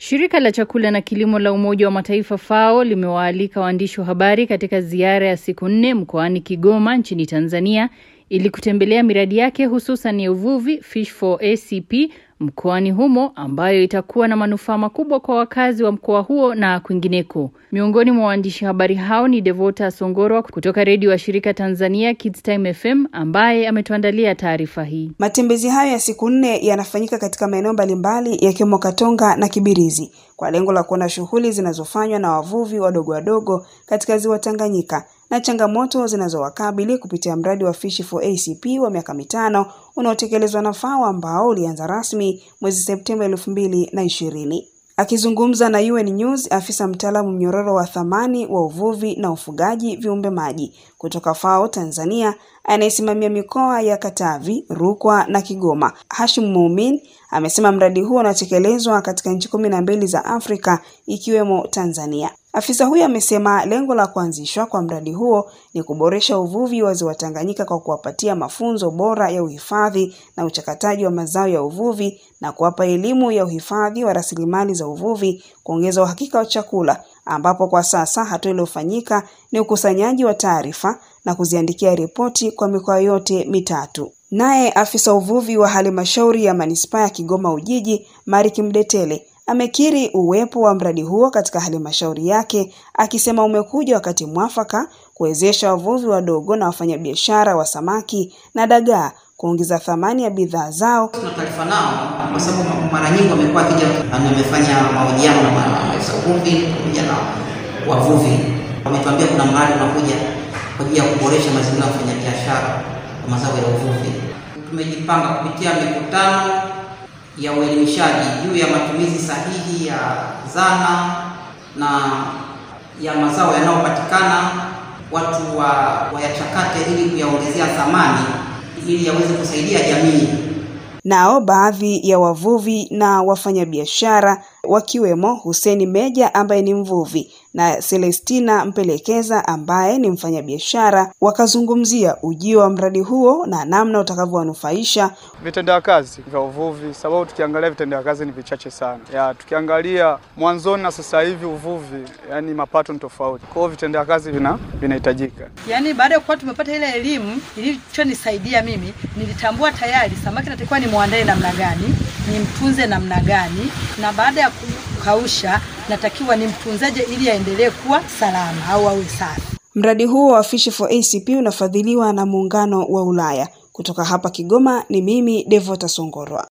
Shirika la chakula na kilimo la Umoja wa Mataifa FAO limewaalika waandishi wa habari katika ziara ya siku nne mkoani Kigoma nchini Tanzania ili kutembelea miradi yake hususan ya uvuvi Fish for ACP mkoani humo ambayo itakuwa na manufaa makubwa kwa wakazi wa mkoa huo na kwingineko. Miongoni mwa waandishi habari hao ni Devota Songorwa kutoka redio wa shirika Tanzania Kids Time FM ambaye ametuandalia taarifa hii. Matembezi hayo ya siku nne yanafanyika katika maeneo mbalimbali yakiwemo Katonga na Kibirizi kwa lengo la kuona shughuli zinazofanywa na wavuvi wadogo wadogo katika ziwa Tanganyika na changamoto zinazowakabili kupitia mradi wa Fish for ACP wa miaka mitano unaotekelezwa na FAO ambao ulianza rasmi mwezi Septemba elfu mbili na ishirini. Akizungumza na UN News, afisa mtaalamu mnyororo wa thamani wa uvuvi na ufugaji viumbe maji kutoka FAO Tanzania anayesimamia mikoa ya Katavi, Rukwa na Kigoma, Hashim Muumin amesema mradi huo unatekelezwa katika nchi kumi na mbili za Afrika ikiwemo Tanzania. Afisa huyo amesema lengo la kuanzishwa kwa mradi huo ni kuboresha uvuvi wa ziwa Tanganyika kwa kuwapatia mafunzo bora ya uhifadhi na uchakataji wa mazao ya uvuvi na kuwapa elimu ya uhifadhi wa rasilimali za uvuvi, kuongeza uhakika wa chakula, ambapo kwa sasa hatua iliyofanyika ni ukusanyaji wa taarifa na kuziandikia ripoti kwa mikoa yote mitatu. Naye afisa uvuvi wa halmashauri ya manispaa ya Kigoma Ujiji, Mariki Mdetele amekiri uwepo wa mradi huo katika halmashauri yake akisema umekuja wakati mwafaka kuwezesha wavuvi wadogo na wafanyabiashara wa samaki na dagaa kuongeza thamani ya bidhaa zao. Tuna taarifa nao kwa sababu mara nyingi wamekuwa akija, nimefanya mahojiano na maafisa uvuvi pamoja na wavuvi, wametuambia kuna mradi unakuja kwa ajili ya kuboresha mazingira ya wafanyabiashara wa mazao ya uvuvi. Tumejipanga kupitia mikutano ya uelimishaji juu ya matumizi sahihi ya zana na ya mazao yanayopatikana, watu wa wayachakate ili kuyaongezea thamani ili yaweze kusaidia jamii. Nao baadhi ya wavuvi na wafanyabiashara wakiwemo Huseni Meja ambaye ni mvuvi na Celestina Mpelekeza ambaye ni mfanyabiashara wakazungumzia ujio wa mradi huo na namna utakavyowanufaisha vitendea kazi vya uvuvi, sababu tukiangalia vitendea kazi ni vichache sana. Ya, tukiangalia mwanzoni na sasa hivi uvuvi, yani mapato ni tofauti. Kwa hiyo vitendea kazi vina vinahitajika. Yaani baada ya kuwa tumepata ile elimu ilichonisaidia mimi, nilitambua tayari samaki natakiwa ni muandae namna gani, nimtunze namna gani, na baada ya kukausha natakiwa nimtunzaje ili aendelee kuwa salama au awe safi. Mradi huo wa Fish for ACP unafadhiliwa na Muungano wa Ulaya. Kutoka hapa Kigoma ni mimi Devota Songorwa.